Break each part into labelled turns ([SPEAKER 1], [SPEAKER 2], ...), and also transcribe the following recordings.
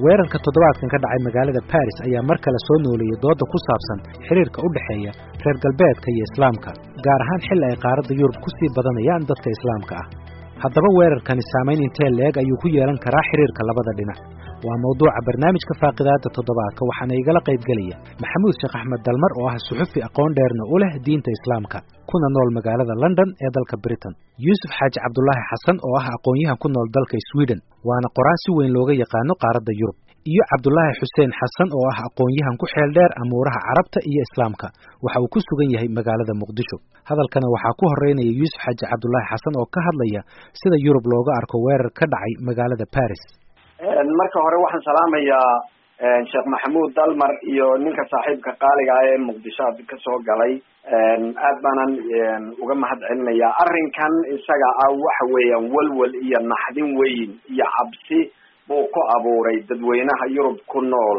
[SPEAKER 1] weerarka toddobaadkan ka dhacay magaalada baris ayaa mar kale soo nooleeyey doodda ku saabsan xiriirka u dhexeeya reer galbeedka iyo islaamka gaar ahaan xilli ay qaaradda yurub ku sii badanayaan dadka islaamka ah haddaba weerarkani saamayn intee leeg ayuu ku yeelan karaa xiriirka labada dhinac waa mawduuca barnaamijka faaqidaada toddobaadka waxaana igala qaybgelaya maxamuud sheekh axmed dalmar oo ah suxufi aqoon dheerna u leh diinta islaamka kuna nool magaalada london ee dalka britain yuusuf xaaji cabdulaahi xasan oo ah aqoon-yahan ku nool dalka sweden waana qoraa si weyn looga yaqaano qaaradda yurub iyo cabdulaahi xuseen xasan oo ah aqoon-yahan ku xeel dheer amuuraha carabta iyo islaamka waxa uu ku sugan yahay magaalada muqdisho hadalkana waxaa ku horeynaya yuusuf xaaji cabdulaahi xasan oo ka hadlaya sida yurub looga arko weerar ka dhacay magaalada baris
[SPEAKER 2] marka hore waxaan salaamayaa sheekh maxamuud dalmar iyo ninka saaxiibka qaaliga ah ee muqdisho ad kasoo galay aad baanan uga mahad celinayaa arrinkan isaga ah waxa weeyaan walwal iyo naxdin weyn iyo cabsi buu ku abuuray dadweynaha yurub ku nool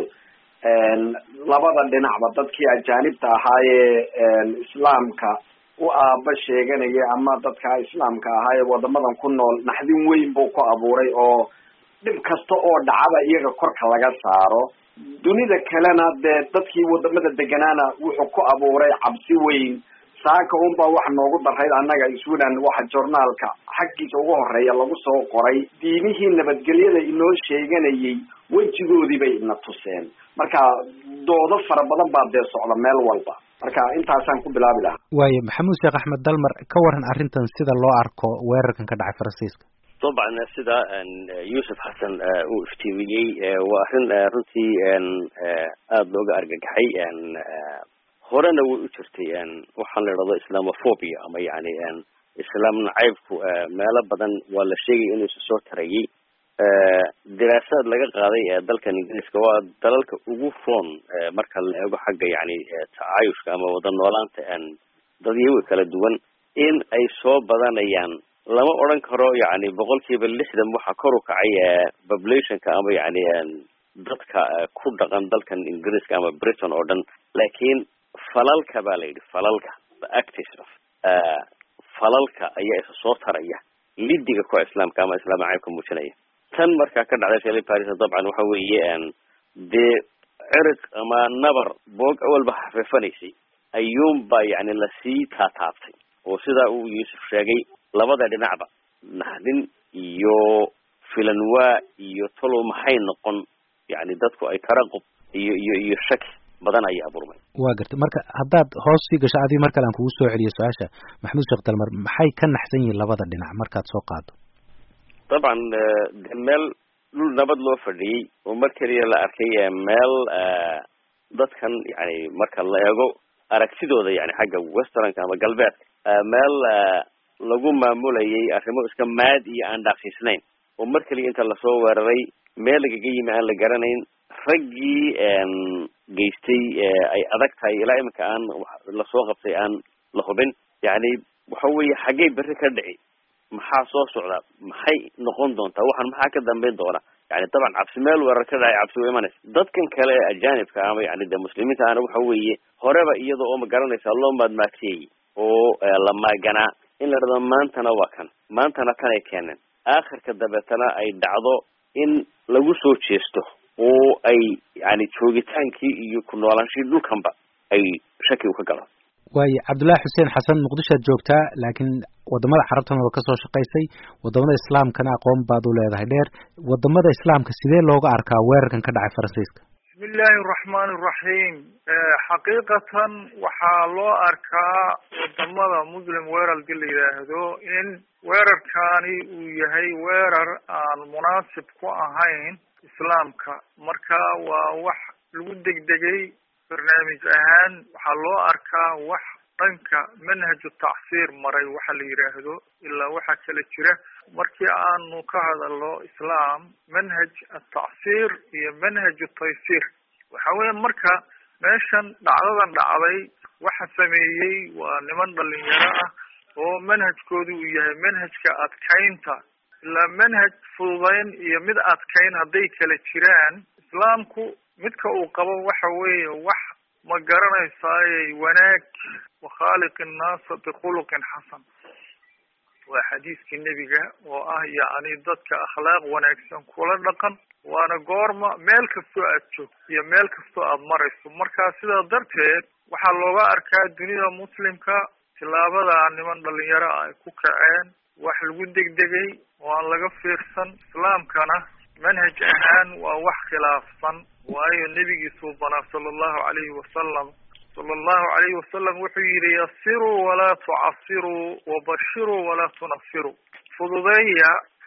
[SPEAKER 2] labada dhinacba dadkii ajaanibta ahaayee islaamka u aaba sheeganaya ama dadka islaamka ahaayee wadamadan ku nool naxdin weyn buu ku abuuray oo dhib kasta oo dhacaba iyaga korka laga saaro dunida kalena dee dadkii wadamada deganaana wuxuu ku abuuray cabsi weyn saaka unbaa waxa noogu darayd annaga sweden waxa journaalka xaggiisa ugu horeeya lagu soo qoray diimihii nabadgelyada inoo sheeganayay wejigoodii bay ina tuseen marka doodo fara badan baa dee socda meel walba marka intaasaan ku bilaabi lahaa
[SPEAKER 1] waayo maxamuud sheekh axmed dalmar ka waran arrintan sida loo arko weerarkan ka dhacay faransiiska
[SPEAKER 3] dabcan sida yuusuf xasan uu iftiimiyey waa arrin runtii aada looga argagaxay horena way u jirtay waxaan la idhahdo islamophobia ama yani islaam nacaybku meelo badan waa la sheegaya inuu isa soo tarayay diraasaad laga qaaday dalkan ingiriiska waa dalalka ugu roon marka la eego xagga yani tacaayushka ama wada noolaanta dadyaga kala duwan in ay soo badanayaan lama odran karo yani boqol kiiba lixdan waxaa kor u kacay populationka ama yani dadka ku dhaqan dalkan ingiriiska ama britain oo dhan laakiin falalka ba la yidhi falalka the actis of falalka ayaa isa soo taraya lidiga kuwa islaamka ama islaam nacaybka muujinaya tan markaa ka dhacday shali paris dabcan waxa weeye dee cirig ama nabar boog awalba xafeefanaysay ayuunba yani lasii taataabtay oo sidaa uu yuusuf sheegay labada dhinacba naxdin iyo filanwaa iyo talow maxay noqon yani dadku ay taraqub iyo iyo iyo shaki badan ayaa abuurmay
[SPEAKER 1] waa gartay marka haddaad hoos sii gasho adii mar kale aan kugu soo celiyo su-aasha maxamuud sheekh dalmar maxay ka naxsan yihiin labada dhinac markaad soo qaado
[SPEAKER 3] dabcan de meel dhul nabad loo fadhiyey oo mar keliya la arkay meel dadkan yani marka la eego aragtidooda yani xagga westernka ama galbeedka meel lagu maamulayay arrimo iska maad iyo aan dhaaqsiisnayn oo mar keliya inta lasoo weeraray meel lagaga yimi aan la garanayn raggii geystay ay adag tahay ilaa iminka aan lasoo qabtay aan la hubin yani waxa weeye xaggey berri ka dhici maxaa soo socda maxay noqon doontaa waxaan maxaa ka dambeyn doona yani dabcan cabsi meel weerar ka dhacay cabsi wa imanaysa dadkan kale ee ajaanibka ama yani de muslimiinta ana waxa weeye horeba iyada oo ma garanaysa loo maadmaagtiyey oo la maaganaa in la dhado maantana waa kan maantana tan ay keeneen aakhirka dabeetana ay dhacdo in lagu soo jeesto oo ay yani joogitaankii iyo ku noolaanshii dhulkanba ay shaki u ka galo
[SPEAKER 1] waayo cabdullaahi xuseen xasan muqdishoad joogtaa laakiin wadamada carabtana waa kasoo shaqaysay wadamada islaamkana aqoon baad u leedahay dheer wadamada islaamka sidee looga arkaa weerarkan ka dhacay faransiiska
[SPEAKER 4] bismi illaahi araxmaani iraxiim xaqiiqatan waxaa loo arkaa wadamada muslim weerarka la yidhaahdo in weerarkani uu yahay weerar aan munaasib ku ahayn islaamka marka waa wax lagu degdegay barnaamij ahaan waxaa loo arkaa wax dhanka manhaju tacsiir maray waxa la yidhaahdo ilaa waxaa kala jira markii aanu ka hadalno islaam manhaj atacsiir iyo manhaju taysiir waxa weya marka meeshan dhacdadan dhacday waxa sameeyey waa niman dhalinyaro ah oo manhajkoodu uu yahay manhajka adkaynta ilaa manhaj fududayn iyo mid adkayn hadday kala jiraan islaamku midka uu qabo waxa weeye wax ma garanaysaaye wanaag wakhaaliq innaasa bikhuluqin xasan waa xadiiskii nebiga oo ah yacni dadka akhlaaq wanaagsan kula dhaqan waana goorma meel kastoo aad joogto iyo meel kastoo aad marayso marka sidaa darteed waxaa looga arkaa dunida muslimka tillaabada niman dhalinyaro ah ay ku kaceen wax lagu degdegay oo aan laga fiirsan islaamkana manhaj ahaan waa wax khilaafsan waayo nebigiisuu banaa sala allahu calayhi wasalam sala allahu calayhi wasalam wuxuu yidhi yasiruu walaa tucasiruu wabashiruu walaa tunafiruu fududeeya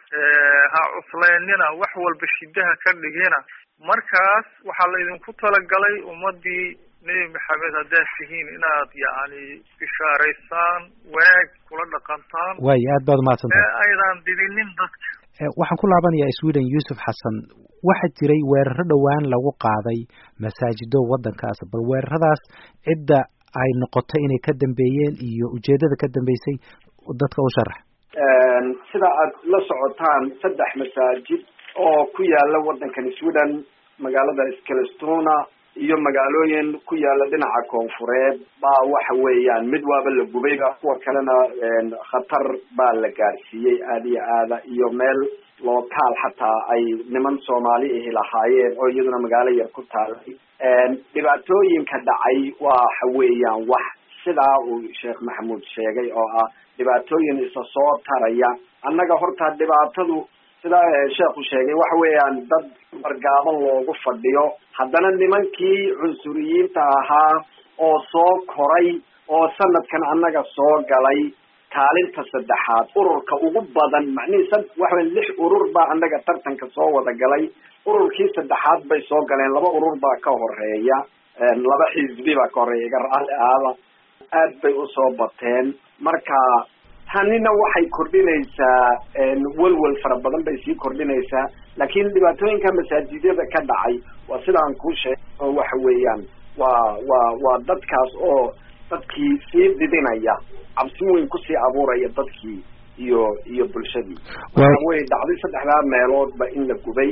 [SPEAKER 4] ha cuslaynina wax walba shidaha ka dhigina markaas waxaa laydinku talagalay ummadii nebi maxamed haddaad tihiin inaad yacni bishaaraysaan wanaag kula dhaqantaan
[SPEAKER 1] waayo aad baad umahadsantahay
[SPEAKER 4] ee aydan didinin dadka
[SPEAKER 1] waxaan ku laabanayaa sweden yuusuf xasan waxaa jiray weeraro dhowaan lagu qaaday masaajido waddankaas bal weeraradaas cidda ay noqotay inay ka dambeeyeen iyo ujeeddada ka dambeysay dadka u sharax
[SPEAKER 2] sida aad la socotaan saddex masaajid oo ku yaala waddankan sweden magaalada skelestona iyo magaalooyin ku yaala dhinaca koonfureed baa waxa weeyaan mid waaba la gubayba kuwa kalena khatar baa la gaarsiiyey aada iyo aada iyo meel lookaal xataa ay niman soomaali ahi lahaayeen oo iyaduna magaalo yar ku taalay dhibaatooyinka dhacay waxa weeyaan wax sidaa uu sheekh maxamuud sheegay oo ah dhibaatooyin isa soo taraya annaga horta dhibaatadu sida sheekhu sheegay waxa weeyaan dad wargaaban loogu fadhiyo haddana nimankii cunsuriyiinta ahaa oo soo koray oo sanadkan annaga soo galay kaalinta saddexaad ururka ugu badan macnihii sa waxa weya lix urur baa annaga tartanka soo wada galay ururkii saddexaad bay soo galeen laba urur baa ka horeeya laba xisbi baa ka horeeya iga raalli aada aad bay usoo bateen marka tanina waxay kordhinaysaa welwel fara badan bay sii kordhinaysaa laakiin dhibaatooyinka masaajidyada ka dhacay waa sidaan kuu sheegay oo waxa weeyaan waa waa waa dadkaas oo dadkii sii didinaya cabsi weyn kusii abuuraya dadkii iyo iyo bulshadii waxa wey dhacday saddexdaa meeloodba in la gubay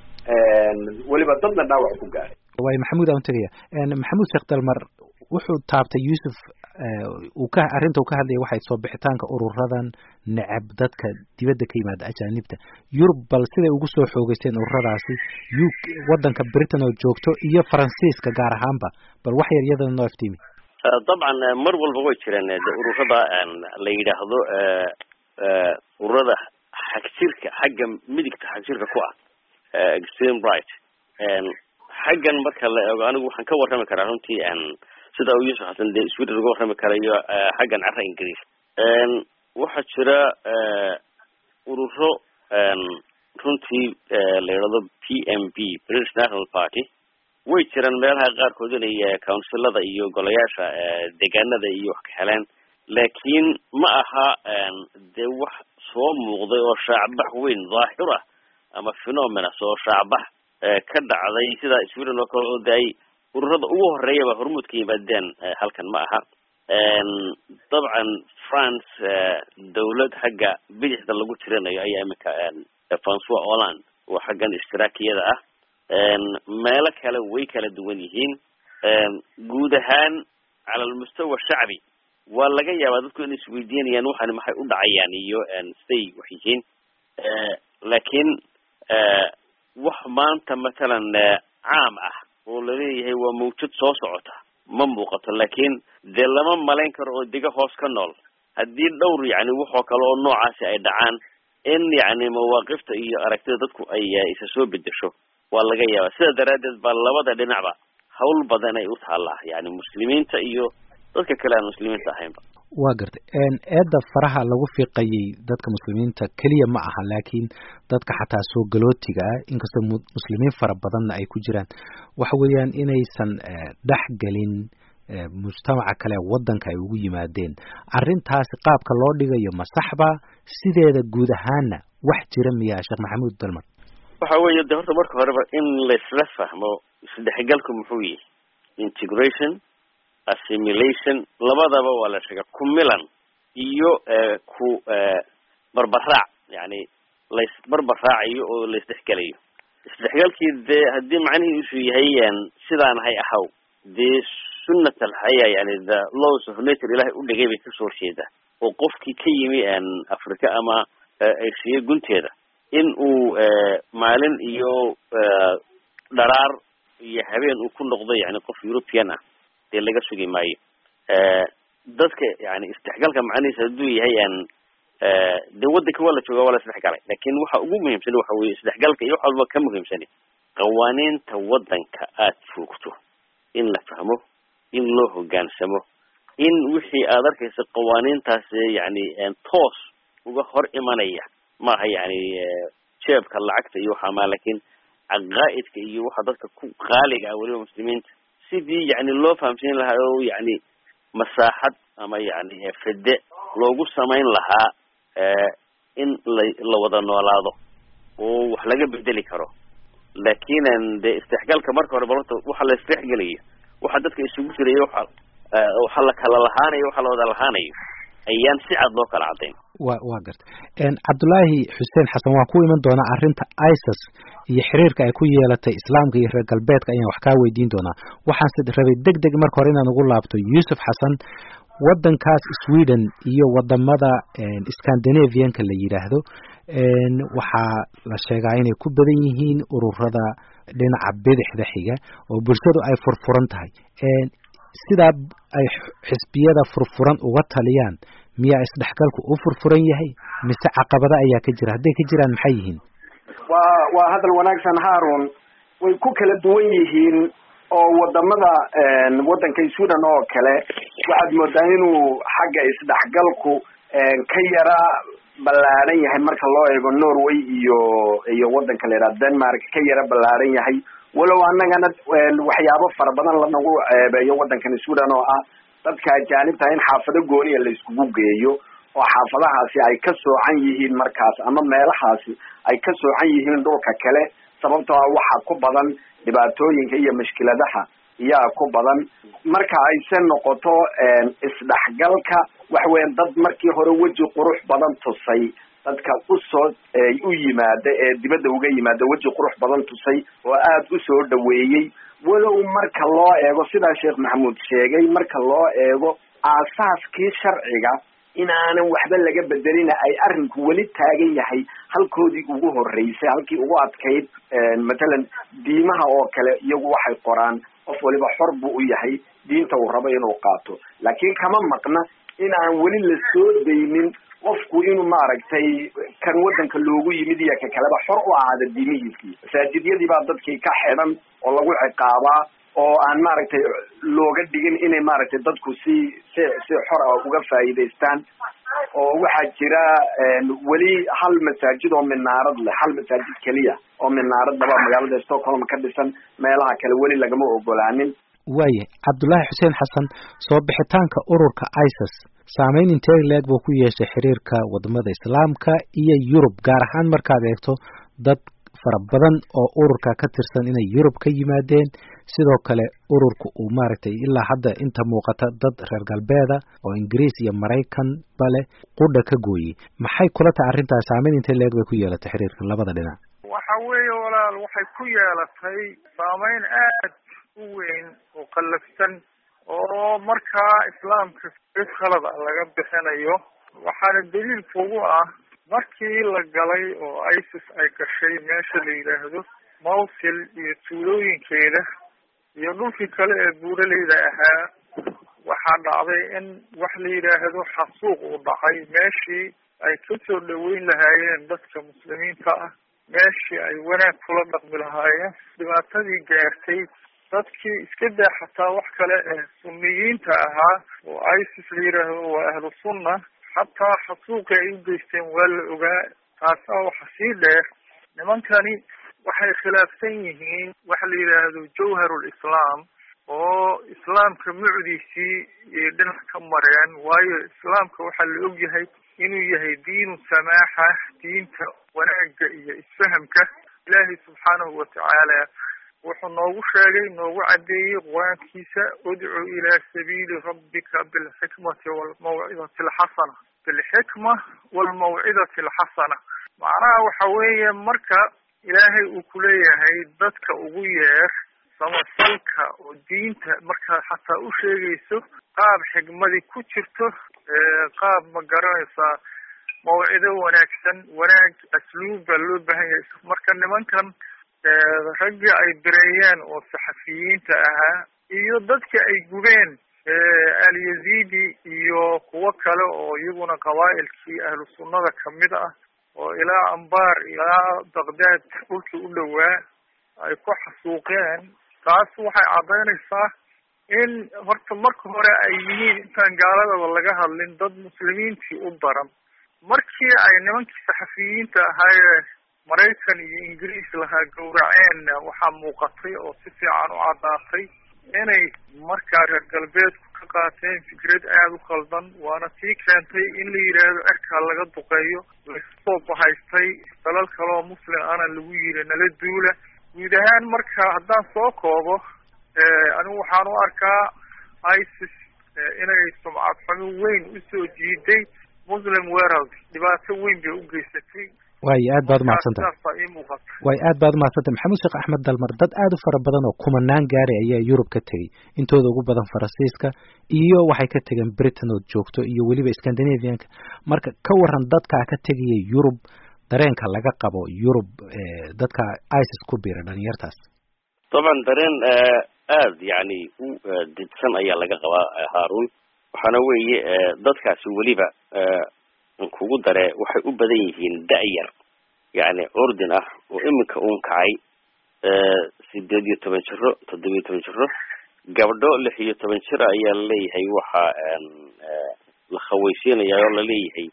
[SPEAKER 2] weliba dadna dhaawac ku gaaray
[SPEAKER 1] waay maxamuud aan tegaya maxamuud sheekh dalmar wuxuu taabtay yuusuf uu ka arrinta uu ka hadlaya waxay soo bixitaanka ururadan necab dadka dibadda ka yimaada ajaanibta yurub bal siday ugu soo xoogeysteen ururadaasi u waddanka britain oo joogto iyo faransiiska gaar ahaanba bal wax yar iyadana noo iftiimi
[SPEAKER 3] dabcan mar walba way jireen de ururada la yidhaahdo ururada xagjirka xagga midigta xagjirka ku ah extreme right xaggan marka la eego anigu waxaan ka warrami karaa runtii sida uu yuusuf xasan dee sweden uga warrami karayo xaggan carra ingiriis waxaa jira ururo runtii la yidhahdo p m b british national party way jiraan meelaha qaarkood inay counsilada iyo golayaasha deegaanada iyo wax ka heleen laakiin ma aha dee wax soo muuqday oo shaacbax weyn dhaahir ah ama phenomenas oo shaacbax ka dhacday sida sweden oo kale oo de ay ururada ugu horeeyaba hormuud ka yimaadeen halkan ma aha dabcan france dawlad xagga bidixda lagu tirinayo ayaa iminka francois holland oo xaggan istiraakiyada ah meelo kale way kala duwan yihiin guud ahaan cala almustawa shacbi waa laga yaabaa dadku inay isweydiinayaan waxani maxay u dhacayaan iyo siday wax yihiin laakiin wax maanta matalan caam ah oo laleeyahay waa mawjad soo socota ma muuqato laakiin dee lama malayn karo oo dega hoos ka nool haddii dhowr yacni waxoo kale oo noocaasi ay dhacaan in yacni mawaaqifta iyo aragtida dadku ay isa soo bedesho waa laga yaabaa sida daraaddeed baa labada dhinacba hawl badan ay u taallaa yani muslimiinta iyo dadka kale aan muslimiinta ahaynba
[SPEAKER 1] waa gartay eedda faraha lagu fiiqayay dadka muslimiinta keliya ma aha laakiin dadka xataa soo galootiga ah inkastoo muslimiin fara badanna ay ku jiraan waxa weeyaan inaysan dhex gelin mujtamaca kale waddanka ay ugu yimaadeen arrintaasi qaabka loo dhigayo ma saxba sideeda guud ahaana wax jira miyaa sheekh maxamuud dalmar
[SPEAKER 3] waxa weeye de horta marka horeba in laisla fahmo isdhexgalku muxuu yihi integration assimilation labadaba waa la sheega ku milan iyo ku barbaraac yani laisbarbaraacayo oo laisdhexgelayo isdhexgalkii dee haddii macnihiisu yahay sidaan hay ahaw dee sunnat alxayaa yani the laws of nature ilahay u dhigay bay kasoo horjeedaa oo qofkii ka yimi africa ama asiya gunteeda in uu maalin iyo dharaar iyo habeen uu ku noqdo yani qof european ah dee laga sugi maayo dadka yani isdhexgalka macnihiisa hadduu yahay de wadanka waa la jooga waa la isdhexgalay lakin waxa ugu muhiimsan waxa weye isdhexgalka iyo wax walba ka muhiimsani qawaaniinta wadanka aad joogto in la fahmo in loo hogaansamo in wixii aad arkaysa qawaaniintaas yani toos uga hor imanaya maaha yani jeebka lacagta iyo waxa ma lakin caqaa'idka iyo waxa dadka ku qaaliga ah weliba muslimiinta sidii yani loo fahamsiin lahaa oo yani masaaxad ama yani fede loogu samayn lahaa in la la wada noolaado oo wax laga bedeli karo lakin de isdhexgalka marka hore balota waxa la isdhexgelayo waxa dadka isugu jiraya waxa waxa la kala lahaanayo waxa la wada lahaanayo ayaan si cad loo kala cadayn
[SPEAKER 1] wa wa garta cabdullaahi xuseen xasan waa ku iman doonaa arrinta isis iyo xiriirka ay ku yeelatay islaamka iyo reer galbeedka ayaan wax kaa weydiin doonaa waxaanse rabay deg deg marka hore inaan ugu laabto yuusuf xasan waddankaas sweden iyo wadamada scandinavianka la yidhaahdo waxaa la sheegaa inay ku badan yihiin ururada dhinaca bidixda xiga oo bulshadu ay furfuran tahay sidaa ay xisbiyada furfuran uga taliyaan miyaa isdhexgalku u furfuran yahay mise caqabada ayaa ka jira hadday ka jiraan maxay yihiin
[SPEAKER 2] waa waa hadal wanaagsan haarun way ku kala duwan yihiin oo wadamada waddanka sweden oo kale waxaad moodaa inuu xagga isdhexgalku ka yara ballaaran yahay marka loo eego norway iyo iyo waddanka la yidhaha denmark ka yara ballaaran yahay walow annagana waxyaabo fara badan lanagu ceebeeyo waddankan sweden oo ah dadka ajaanibta in xaafado gooniya la iskugu geeyo oo xaafadahaasi ay ka soocan yihiin markaas ama meelahaasi ay ka soocan yihiin dhulka kale sababtoo ah waxa ku badan dhibaatooyinka iyo mashkiladaha iyaa ku badan marka ayse noqoto isdhexgalka waxa weyan dad markii hore weji qurux badan tusay dadka usoo u yimaada ee dibadda uga yimaada weji qurux badan tusay oo aada usoo dhaweeyey walow marka loo eego sidaa sheekh maxamuud sheegay marka loo eego aasaaskii sharciga inaanan waxba laga bedelina ay arrinku weli taagan yahay halkoodii ugu horeysay halkii ugu adkayd matalan diimaha oo kale iyagu waxay qoraan qof waliba xor buu u yahay diinta uu rabo inuu qaato laakiin kama maqna in aan weli la soo daynin qofku inuu maaragtay kan waddanka loogu yimid iyo ka kaleba xor u ahaada diimihiisii masaajidyadii baa dadkii ka xidhan oo lagu ciqaabaa oo aan maaragtay looga dhigin inay maaragtay dadku si si si xor ah uga faa'iidaystaan oo waxaa jira weli hal masaajid oo minaarad leh hal masaajid keliya oo minaarad laba magaalada stockholm ka dhisan meelaha kale weli lagama ogolaanin
[SPEAKER 1] waayahay cabdullaahi xuseen xasan soo bixitaanka ururka isis saameyn intee leeg buu ku yeeshay xiriirka wadamada islaamka iyo yurub gaar ahaan markaad eegto dad fara badan oo ururka ka tirsan inay yurub ka yimaadeen sidoo kale ururka uu maaragtay ilaa hadda inta muuqata dad reer galbeeda oo ingiriis iyo maraykan ba leh qudha ka gooyey maxay kula tahay arrintaas saameyn intee leeg bay ku yeelatay xiriirka labada dhinac
[SPEAKER 4] waxa weeye walaal waxay ku yeelatay saameyn aad u weyn oo qallafsan oo markaa islaamka si khalad a laga bixinayo waxaana daliil kugu ah markii la galay oo isis ay gashay meesha la yidhaahdo mawsil iyo tuulooyinkeeda iyo dhulkii kale ee buuraleyda ahaa waxaa dhacday in wax la yidhaahdo xasuuq uu dhacay meeshii ay kasoo dhaweyn lahaayeen dadka muslimiinta ah meeshii ay wanaag kula dhaqmi lahaayeen dhibaatadii gaartay dadkii iska daa xataa wax kale ee sunniyiinta ahaa oo isis la yidhaahdo waa ahlu sunna xataa xasuuqi ay u geysteen waa la ogaa taasaa waxa sii dheer nimankani waxay khilaafsan yihiin waxa la yidhaahdo jawharul islaam oo islaamka mucdiisii iyo dhinac ka mareen waayo islaamka waxaa la og yahay inuu yahay diinu samaaxa diinta wanaagga iyo isfahamka ilaahay subxaanahu watacaala wuxuu noogu sheegay noogu caddeeyey qur-aankiisa udcu ilaa sabiili rabbika bilxikmati walmawcidati alxasana bilxikma walmawcidati alxasana macnaha waxa weeye marka ilaahay uu kuleeyahay dadka ugu yeer samafalka oo diinta markaad xataa u sheegayso qaab xigmadi ku jirto qaab ma garanaysaa mawcido wanaagsan wanaag asluub baa loo baahan yahay marka nimankan raggii ay bireeyeen oo saxafiyiinta ahaa iyo dadka ay gubeen alyazidi iyo kuwo kale oo iyaguna qabaa'ilkii ahlu sunnada kamid ah oo ilaa ambar ilaa baqdaad dhulkii u dhowaa ay ku xasuuqeen taas waxay caddaynaysaa in horta marka hore ay yihiin intaan gaaladaba laga hadlin dad muslimiintii u daran markii ay nimankii saxafiyiinta ahaayee maraykan iyo ingiriis lahaa gowraceenna waxaa muuqatay oo si fiican u caddaatay inay markaa reer galbeedku ka qaateen fikrad aada u khaldan waana tii keentay in la yidhaahdo erkaa laga duqeeyo laysoo bahaystay dalal kaleoo muslim ana lagu yiri nala duula guud ahaan marka haddaan soo koobo anigu waxaan u arkaa isis inay sumcad xumo weyn usoo jiiday muslim world dhibaato weyn bay u geysatay
[SPEAKER 1] waayo aad baad umahadsantah waayo aad baad umahadsantah maxamuud sheekh axmed dalmar dad aada u fara badan oo kumanaan gaari ayaa yurub ka tegey intooda ugu badan faransiiska iyo waxay ka tegeen britain ood joogto iyo weliba scandinavianka marka ka waran dadkaa ka tegaya yurub dareenka laga qabo yurub dadka isis ku biira dhalinyartaas
[SPEAKER 3] dabcan dareen aad yani u didsan ayaa laga qabaa haarun waxaana weeye dadkaasi weliba kugu dare waxay u badan yihiin da-yar yani ordin ah oo iminka uun kacay sideed iyo toban jiro toddoba iyo toban jiro gabdho lix iyo toban jir ayaa laleeyahay waxa la khawaysiinaya oo laleeyahay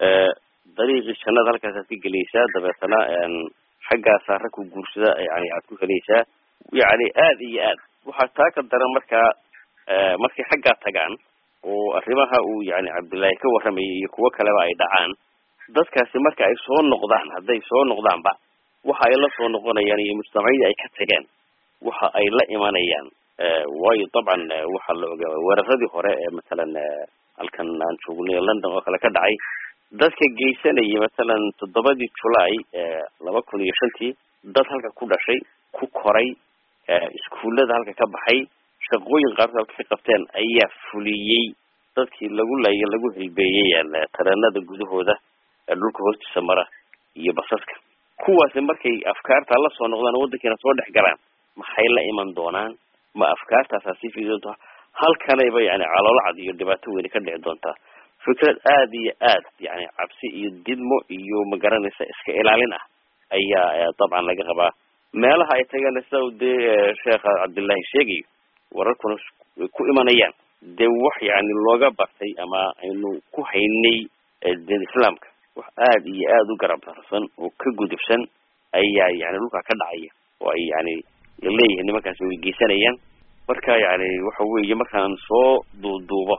[SPEAKER 3] dariiqii jannada halkaasaad ka gelaysaa dabeetana xaggaasaa rag ku guursada yani aad ku helaysaa yani aad iyo aad waxaa taa ka daran markaa markay xaggaa tagaan oo arrimaha uu yani cabdullaahi ka warramayay iyo kuwo kaleba ay dhacaan dadkaasi marka ay soo noqdaan hadday soo noqdaanba waxa ay la soo noqonayaan iyo mujtamacyadii ay ka tageen waxa ay la imanayaan waayo dabcan waxaa la ogaa weeraradii hore ee matalan halkan aan joognay london oo kale ka dhacay dadka geysanayay matalan toddobadii julaay laba kun iyo shantii dad halka ku dhashay ku koray iskuullada halka ka baxay shaqooyin qaarkood halka ka qabteen ayaa fuliyey dadkii lagu laaya lagu hilbeeyey tareenada gudahooda dhulka hoostiisa mara iyo basaska kuwaasi markay afkaarta la soo noqdaan waddankiina soo dhex galaan maxay la iman doonaan ma afkaartaasaa sii fidi doontaa halkanayba yani caloolacad iyo dhibaato weyni ka dhici doontaa fikrad aada iyo aad yani cabsi iyo didmo iyo magaranaysa iska ilaalin ah ayaa dabcan laga qabaa meelaha ay tageen sida u dee sheekha cabdullaahi sheegayo wararkuna ku imanayaan dee wax yani looga bartay ama aynu ku haynay diin islaamka wax aada iyo aada u garab darsan oo ka gudubsan ayaa yani dhulkaa ka dhacaya oo ay yani laleeyihin nimankaasi way geysanayaan marka yani waxa weeye markaan soo duuduubo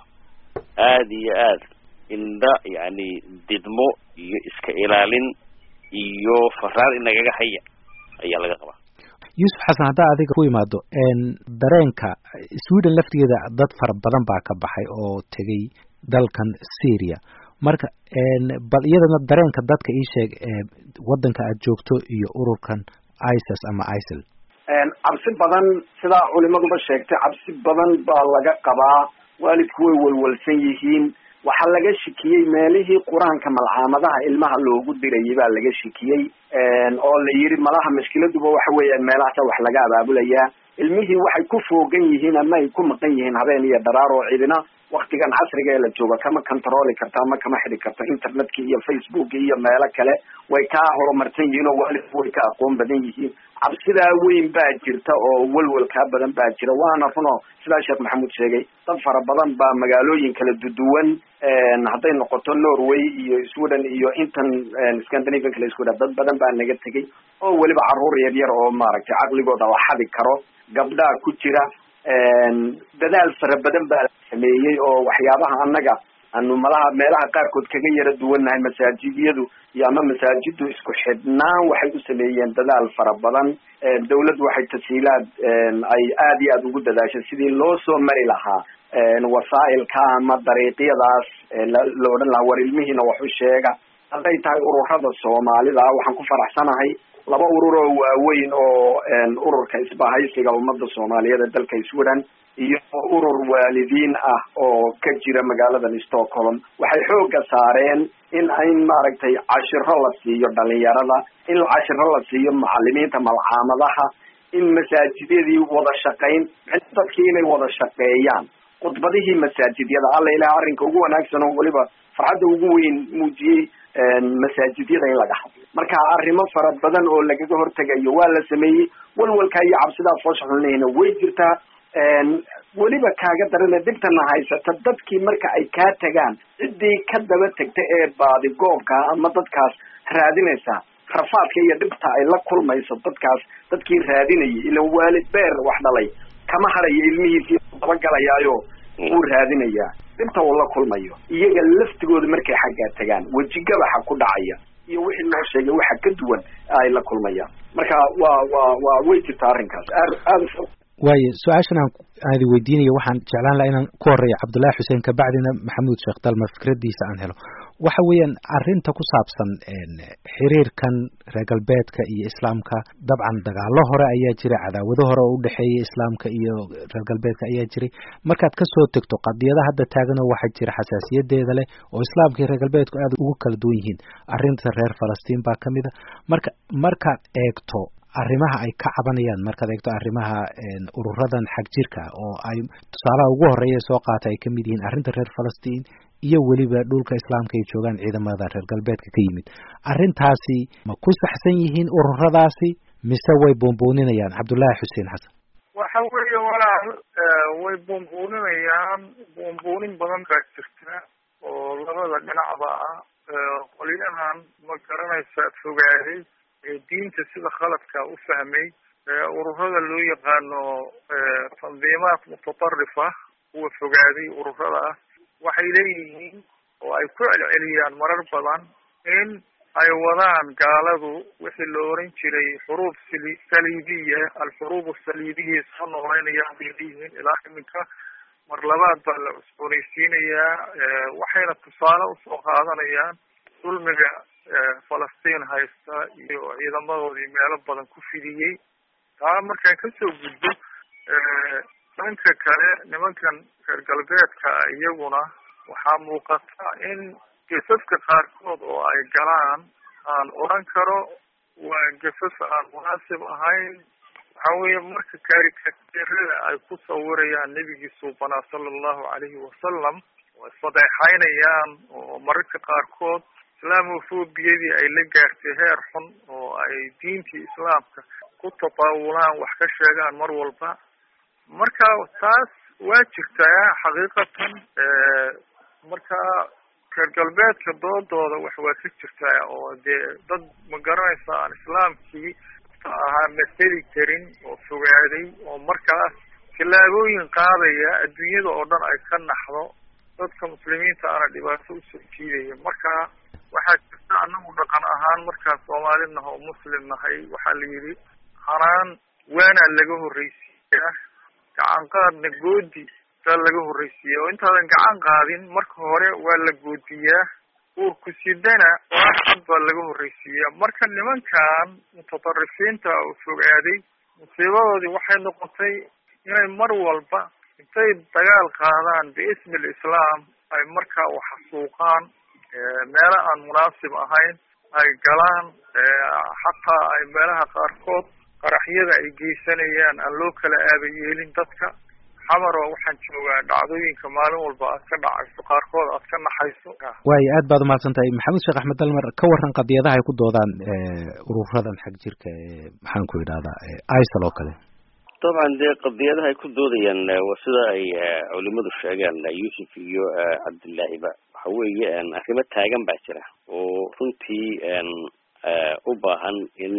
[SPEAKER 3] aada iyo aad indha yani didmo iyo iska ilaalin iyo faraar inagaga haya ayaa laga qabaa
[SPEAKER 1] yuusuf xasan haddaa adiga ku imaado dareenka sweden laftigeeda dad fara badan baa ka baxay oo tegay dalkan syria marka bal iyadana dareenka dadka ii sheeg waddanka aad joogto iyo ururkan isis ama isil
[SPEAKER 2] cabsi badan sidaa culimaduba sheegtay cabsi badan baa laga qabaa waalidku way walwalsan yihiin waxaa laga shikiyey meelihii qur-aanka malcaamadaha ilmaha loogu dirayay baa laga shikiyey oo la yidhi malaha mashkiladuba waxa weeyaan meelahaasa wax laga abaabulayaa ilmihii waxay ku foogan yihiin ama ay ku maqan yihiin habeen iyo dharaar oo cidina waktigan casriga ee la jooga kama controli karta ama kama xidi karta internetka iyo facebook iyo meelo kale way kaa horumarsan yihiin oo waalidku way ka aqoon badan yihiin cabsidaa weyn baa jirta oo welwelkaa badan baa jira waana runo sidaa sheekh maxamuud sheegay dad fara badan baa magaalooyin kala duduwan hadday noqoto norway iyo sweden iyo intan scandinavian kale isku dad badan baa naga tegay oo weliba caruur yar yar oo maaragtay caqligooda la xadi karo gabdhaa ku jira dadaal fara badan baa la sameeyey oo waxyaabaha annaga anu malaha meelaha qaarkood kaga yara duwannahay masaajidyadu iyo ama masaajidu isku xidhnaan waxay u sameeyeen dadaal fara badan dawladdu waxay tashiilaad ay aada iyo aada ugu dadaashay sidii loo soo mari lahaa wasaa'ilka ama dariiqyadaas la odhan lahaa war ilmihiina wax u sheega hadday tahay ururada soomaalida waxaan ku faraxsanahay laba urur oo waaweyn oo ururka isbahaysiga ummadda soomaaliyeed ee dalka sweden iyo urur waalidiin ah oo ka jira magaaladan stockholm waxay xooga saareen in in maaragtay cashiro la siiyo dhalinyarada in cashiro la siiyo macalimiinta malcaamadaha in masaajidyadii wada shaqayn dadkii inay wada shaqeeyaan khudbadihii masaajidyada alla ilaah arrinka ugu wanaagsan oo weliba farxadda ugu weyn muujiyey masaajidyada in laga hadlo marka arrimo fara badan oo lagaga hortegayo waa la sameeyey walwalkaa iyo cabsidaa foosha xulnahayna way jirtaa weliba kaaga darana dhibtana haysata dadkii marka ay kaa tagaan ciddii ka daba tegta ee baadi goobka ama dadkaas raadinaysa rafaadka iyo dhibta ay la kulmayso dadkaas dadkii raadinayay ilan waalid beer wax dhalay kama harayo ilmihiisii dabagelayaayo wuu raadinayaa dhibta uu la kulmayo iyaga laftigooda markay xaggaa tagaan wejigabaxa ku dhacaya iyo wixii loo sheegay waxa ka duwan ay la kulmayaan marka waa waa waa way jirta arrinkaas aad aada
[SPEAKER 1] waayo su-aashan aan aadi weydiinayo waxaan jeclaan laha inaan ku horeeyo cabdullaahi xuseen kabacdina maxamuud sheekh dalmar fikradiisa aan helo waxa weeyaan arrinta ku saabsan xiriirkan reer galbeedka iyo islaamka dabcan dagaalo hore ayaa jira cadaawado hore oo udhexeeya islaamka iyo reer galbeedka ayaa jiray markaad kasoo tegto qadiyada hadda taaganoo waxaa jira xasaasiyadeeda leh oo islaamka iyo reer galbeedku aad ugu kala duwan yihiin arrinta reer falastiin baa kamid a marka markaad eegto arrimaha ay ka cabanayaan markaad eegto arrimaha ururadan xag jirka oo ay tusaalaha ugu horeeya soo qaata ay kamid yihiin arrinta reer falastiin iyo weliba dhulka islaamka ay joogaan ciidamada reer galbeedka ka yimid arrintaasi ma ku saxsan yihiin ururadaasi mise way buunbuuninayaan cabdullaahi xuseen xasan
[SPEAKER 4] waxa weeye walaal way buunbuuninayaan buunbuunin badan baa jirta oo labada dhinacba ah qolyahan ma garanaysa fogaaday diinta sida khaladka u fahmay ururada loo yaqaano tandiimaat mutatarrifa kuwa fogaaday ururada ah waxay leeyihiin oo ay ku celceliyaan marar badan in ay wadaan gaaladu wixii la oran jiray xuruub sali saliibiya alxuruub asaliibiya soo nooleynayaan bay leeyihiin ilaa iminka mar labaad baa la cusboonaysiinayaa waxayna tusaale usoo qaadanayaan dulmiga falastiin haysta iyo ciidamadoodii meelo badan ku fidiyey taa markaan kasoo gudbo dhanka kale nimankan reer galbeedka iyaguna waxaa muuqata in gesaska qaarkood oo ay galaan aan oran karo waa gesas aan munaasib ahayn waxa weeye marka karikatirada ay ku sawirayaan nebigii suubanaa sala allahu calayhi wasalam oo isfadeexaynayaan oo mararka qaarkood islaamofobiyadii ay la gaartay heer xun oo ay diintii islaamka ku tataawulaan wax ka sheegaan mar walba marka taas waa jirtaa xaqiiqatan marka reer galbeedka doodooda wax waa ka jirtaa oo dee dad ma garanaysa aan islaamkii ahaa maseli karin oo fogaaday oo markaas tallaabooyin qaadaya adduunyada oo dhan ay ka naxdo dadka muslimiinta ana dhibaato usoo jiidaya marka waxaa jirta anagu dhaqan ahaan markaan soomaali naha oo muslim nahay waxaa la yidhi hanaan waanaa laga horreysiiyaa gacan qaadna goodi baa laga horreysiiya oo intaadan gacan qaadin marka hore waa la goodiyaa uurku sidana waaxad baa laga horreysiiyaa marka nimankan mutatarrifiinta oo fogaaday musiibadoodii waxay noqotay inay mar walba intay dagaal qaadaan biismi alislaam ay markaa waxasuuqaan meelo aan munaasib ahayn ay galaan xataa ay meelaha qaarkood qaraxyada ay geysanayaan aan loo kala aaba yeelin dadka xamaro waxaan joogaa dhacdooyinka maalin walba aad ka dhacayso qaarkood aad ka naxayso
[SPEAKER 1] waayo aad baad umahadsan tahay maxamed sheekh axmed dalmar ka waran qadiyadaha ay ku doodaan ururadan xag jirka ee maxaan ku idhahdaa isal oo kale
[SPEAKER 3] dabcan dee qadiyadaha ay ku doodayaan waa sida ay culimadu sheegaan yuusuf iyo cabdillaahiba waxa weeye arrimo taagan baa jira oo runtii u baahan in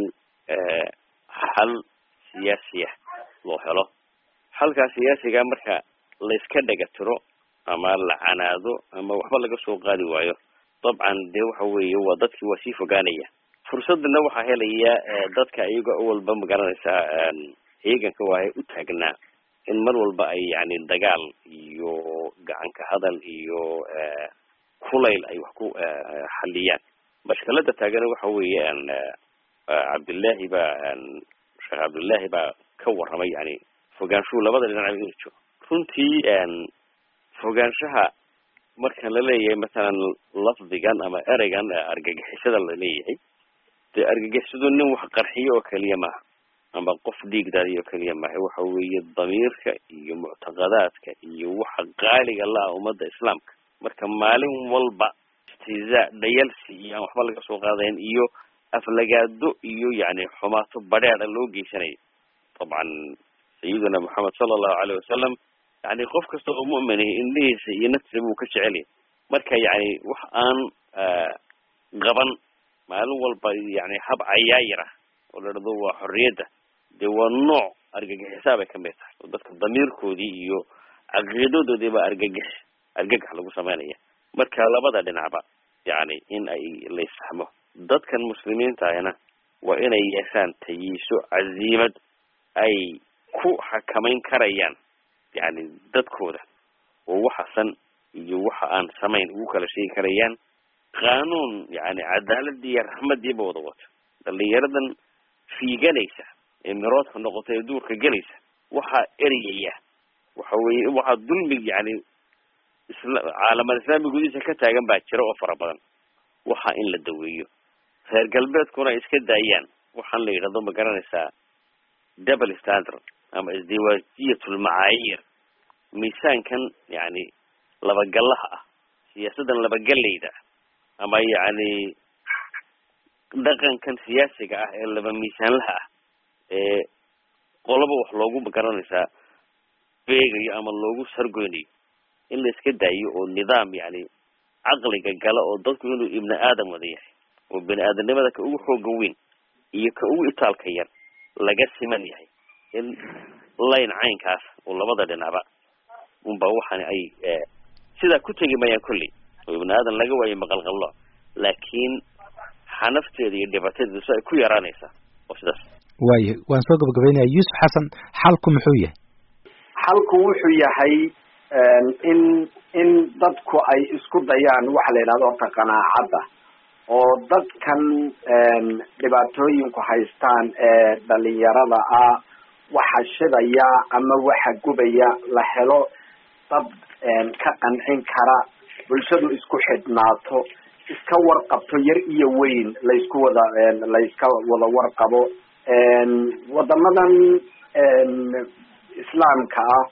[SPEAKER 3] xal siyaasiya loo helo xalkaa siyaasiga marka layska dhega tiro ama la canaado ama waxba laga soo qaadi waayo dabcan dee waxa weeye waa dadkii waa sii fogaanaya fursadana waxaa helaya dadka iyaga walba magaranaysaa ciidanka waahay u taagnaa in mar walba ay yani dagaal iyo gacanka hadal iyo kulayl ay wax ku xaliyaan mashkalada taagana waxa weeye cabdillahi baa sheekh cabdillahi baa ka warramay yani fogaanshuhu labada dhinac inuu jiro runtii fogaanshaha marka la leeyahay masalan lafdigan ama ereygan argagixisada la leeyahay dee argagixisadu nin wax qarxiyo oo keliya maaha ama qof dhiigdaadiyo oo keliya maaha waxa weeye damiirka iyo muctaqadaadka iyo waxa qaaliga la-ah ummadda islaamka marka maalin walba istihzaa dhayalsi iyo aan waxba laga soo qaadayn iyo aflagaado iyo yani xumaato badheeda loo geysanayo dabcan sayiduna moxamed sala allahu aleyh wasalam yani qof kasta oo mu'minah indhihiisa iyo naftiisa buu ka jecelyahy marka yani wax aan qaban maalin walba yani hab cayaayir ah oo la dhahdo waa xorriyadda dee waa nooc argagixisaa bay kamid tahay oo dadka damiirkoodii iyo caqiidadoodii baa argagix argagax lagu sameynaya marka labada dhinacba yani in ay laysfahmo dadkan muslimiinta ahna waa inay yeeshaan tayiiso caziimad ay ku xakamayn karayaan yani dadkooda oo waxa san iyo waxa aan samayn ugu kala sheegi karayaan qaanuun yani cadaaladii iyo raxmadiiba wada wato dhalinyaradan fiiganaysa ee miroodka noqota ee duurka gelaysa waxaa ereyaya waxa weye waxaa dulmi yani isla caalamal islaami gudihiisa ka taagan baa jira oo fara badan waxa in la daweeyo reer galbeedkuna ay iska daayaan waxaan la yidhahdo ma garanaysaa double standard ama isdiwaajiyatulmacaayir miisaankan yani labagallaha ah siyaasaddan labagallayda ah ama yani dhaqankan siyaasiga ah ee laba miisaanlaha ah ee qoloba wax loogu magaranaysaa beegayo ama loogu sargoynayo in la iska daayo oo nidaam yani caqliga gala oo dadku inuu ibni aadam wada yahay oo bini aadamnimada ka ugu xooga weyn iyo ka ugu itaalka yar laga siman yahay in layn caynkaas oo labada dhinacba unba waxani ay sidaa ku tegi mayaan kolley oo ibni aadan laga waayo maqalqallo laakiin xanafteeda iyo dhibaatadeeda si ay ku yaraanaysaa oo sidaas
[SPEAKER 1] waayo waan soo gabagabaynaya yuusuf xasan xalku muxuu yahay
[SPEAKER 2] xalku wuxuu yahay in in dadku ay isku dayaan waxa la yidhahdo horta qanaacadda oo dadkan dhibaatooyinku haystaan ee dhalinyarada ah waxa shidaya ama waxa gubaya la helo dad ka qancin kara bulshadu isku xidhnaato iska warqabto yar iyo weyn laysku wada layska wada warqabo wadamadan islaamka ah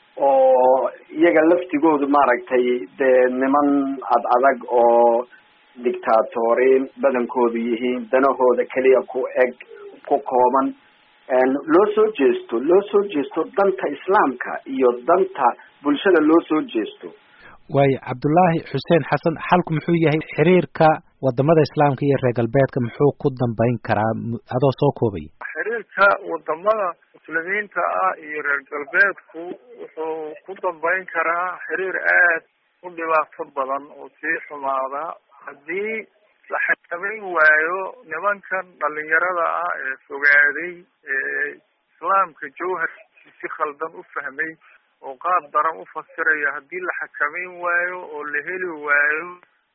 [SPEAKER 2] oo iyaga laftigoodu maaragtay dee niman ad adag oo dictatoriin badankoodu yihiin danahooda keliya ku eg ku kooban loo soo jeesto loo soo jeesto danta islaamka iyo danta bulshada loo soo jeesto
[SPEAKER 1] waayo cabdullaahi xuseen xasan xalku muxuu yahay xiriirka wadamada islaamka iyo reer galbeedka muxuu ku dambeyn karaa adoo soo koobaya
[SPEAKER 4] xiriirka wadamada muslimiinta ah iyo reer galbeedku wuxuu ku dambeyn karaa xiriir aad u dhibaato badan oo sii xumaada haddii la xakameyn waayo nimankan dhalinyarada ah ee fogaaday ee islaamka jawharkiisi si khaldan u fahmay oo qaab daran u fasiraya haddii la xakameyn waayo oo la heli waayo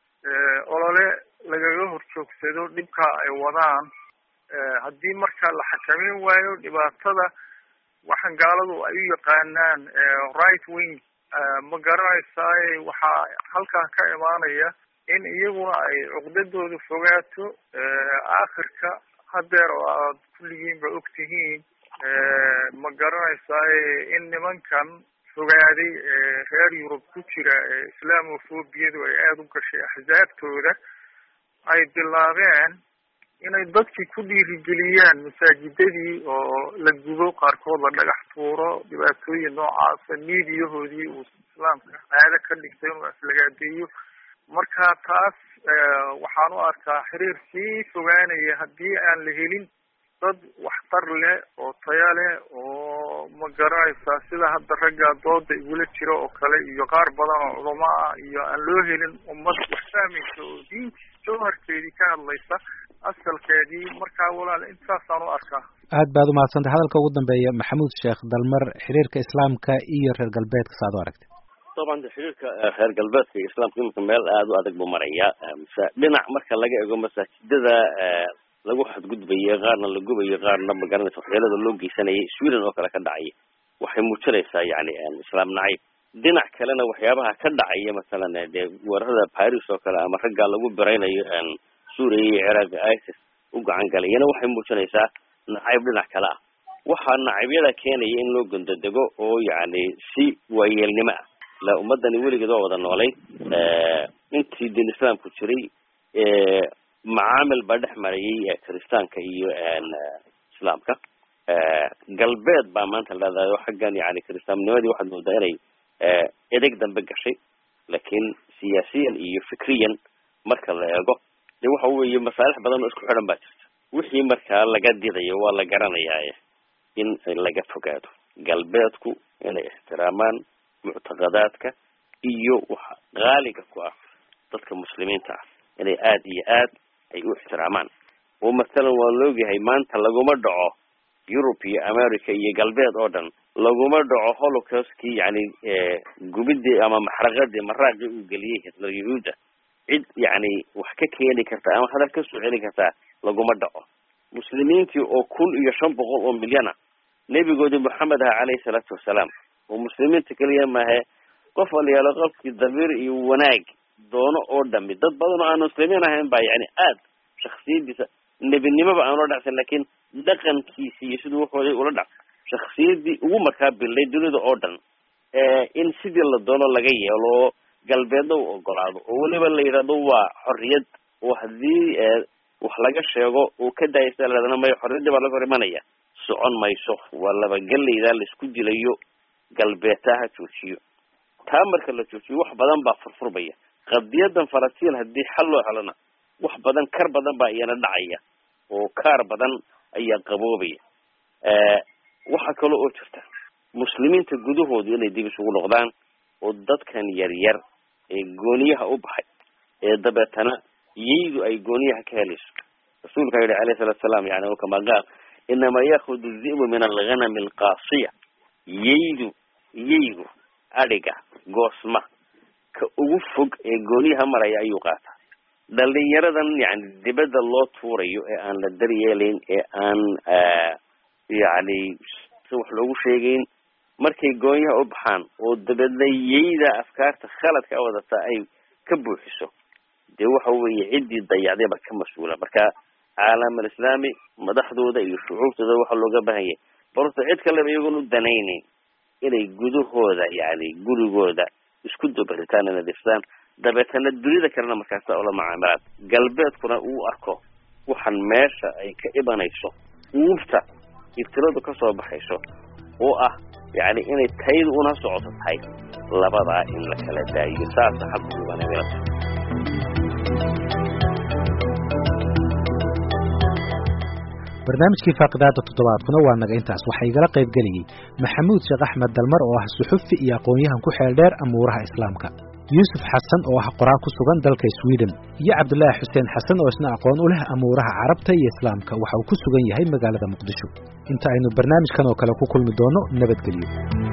[SPEAKER 4] olole lagaga horjoogsado dhibka ay wadaan haddii marka la xakameyn waayo dhibaatada waxaan gaaladu ay u yaqaanaan right wing ma garanaysaay waxaa halkaa ka imaanaya in iyaguna ay cuqdadooda fogaato aakhirka hadeer oo aad kulligiinba og tihiin ma garanaysaay in nimankan fogaaday reer yurub ku jira ee islamophobiyadu ay aada u gashay axsaabtooda ay bilaabeen inay dadkii ku dhiirigeliyaan masaajidadii oo la gubo qaarkood la dhagax tuuro dhibaatooyin noocaasa miidiyahoodii uu islaamka caado ka dhigtay inuu aflagaadeeyo marka taas waxaan u arkaa xiriir sii fogaanaya haddii aan la helin dad waxtar leh oo taya leh oo ma garanaysaa sida hadda ragga dooda igula jira oo kale iyo qaar badan oo culamo ah iyo aan loo helin ummad wax fahmaysa oo diintii jawharkeedii ka hadlaysa asalkeedii markaa walaal intaasaan u arkaa
[SPEAKER 1] aad baad umahadsantay hadalka ugu dambeeya maxamuud sheekh dalmar xiriirka islaamka iyo reer galbeedka sa ad u aragtay
[SPEAKER 3] dabcan xiriirka reer galbeedka iyo islaamka iminka meel aada u adag buu maraya mase dhinac marka laga ego masaajidada lagu xadgudbayo qaarna la gubayo qaarna magaranaysa waxyeelada loo geysanayay sweden oo kale ka dhacaya waxay muujinaysaa yani islaam nacayb dhinac kalena waxyaabaha ka dhacaya masalan dee weerarada paris oo kale ama raggaa lagu biraynayo suuriya iyo ciraaq isis u gacan galayana waxay muujinaysaa nacayb dhinac kale ah waxaa nacabyada keenaya in loo gondodego oo yani si waayeelnimo ah la ummadani weligeed waa wada noolay intii diin islaamku jiray macaamil baa dhex marayay kiristaanka iyo islaamka galbeed baa maanta leedahay oo xaggan yani kiristaamnimadii waxaad moodaa inay edeg dambe gashay laakiin siyaasiyan iyo fikriyan marka la eego de waxa weeye masaalix badan oo isku xidhan baa jirta wixii markaa laga didayo waa la garanayaa in laga fogaado galbeedku inay ixtiraamaan muctaqadaadka iyo waxa qaaliga ku ah dadka muslimiinta ah inay aada iyo aad ay u ixtiraamaan oo masalan waa laogyahay maanta laguma dhaco yurub iyo america iyo galbeed oo dhan laguma dhaco holocaustkii yani gubidii ama maxraqadii maraaqii uu geliyey hitler yahuudda cid yani wax ka keeni karta ama hadal ka soo celin kartaa laguma dhaco muslimiintii oo kun iyo shan boqol oo milyana nebigoodii moxamed aha caleyhi salaatu wasalaam oo muslimiinta keliya maahe qof walyaalo qofkii damiir iyo wanaag doono oo dhami dad badan oo aan muslimiin ahayn baa yani aad shaksiyadiisa nebinimoba aan ula dhacsan lakin dhaqankiisi iyo siduu waxooday ula dhac shaksiyadii ugu markaa bilday dunida oo dhan in sidii la doono laga yeelo oo galbeedna u ogolaado oo weliba la yidhahdo waa xorriyad oo haddii wax laga sheego uu ka daayasa ladana mayo xorriyaddii baa laga hor imanaya socon mayso waa labagelaydaa laisku dilayo galbeedtaa ha joojiyo taa marka la joojiyo wax badan baa furfurmaya qadiyadan falastiin haddii xal loo helona wax badan kar badan baa iyana dhacaya oo kaar badan ayaa qaboobaya waxa kale oo jirta muslimiinta gudahoodu inay dib isugu noqdaan oo dadkan yar yar ee gooniyaha u baxay ee dabeetana yaydu ay gooniyaha ka helayso rasuulka yihi alayhi salatu salaam yani kama qaal inama yakudu dhibu min alghanami alqaasiya yaydu yaygu adhiga goosma ka ugu fog ee gooniyaha maraya ayuu qaataa dhalinyaradan yani dibadda loo tuurayo ee aan la daryeelayn ee aan yani si wax loogu sheegayn markay goonyaha u baxaan oo dabeedna yayda afkaarta khaladka a wadata ay ka buuxiso dee waxa weeye ciddii dayacdayba ka mas-uula marka caalam alislaami madaxdooda iyo shucuubtooda waxaa looga baahan yahay balse cid kaleba iyagoon u danaynayn inay gudahooda yani gurigooda isku dabaritaan inay difsaan dabeetana dunida kalena markaasa ula macaamilaan galbeedkuna uu arko waxaan meesha ay ka ibanayso uubta ibtiladu kasoo baxayso oo ah yani inay taydu una socoto tahay labadaa in la kala daayiyo saasa xaquubanaa
[SPEAKER 1] barnaamijkii faaqidaada toddobaadkuna waa naga intaas waxaa igala qayb gelayey maxamuud sheekh axmed dalmar oo ah suxufi iyo aqoon-yahan ku xeel dheer amuuraha islaamka yuusuf xasan oo ah qoraa ku sugan dalka sweden iyo cabdulaahi xuseen xasan oo isna aqoon u leh amuuraha carabta iyo islaamka waxa uu ku sugan yahay magaalada muqdisho inta aynu barnaamijkan oo kale ku kulmi doono nabadgelyo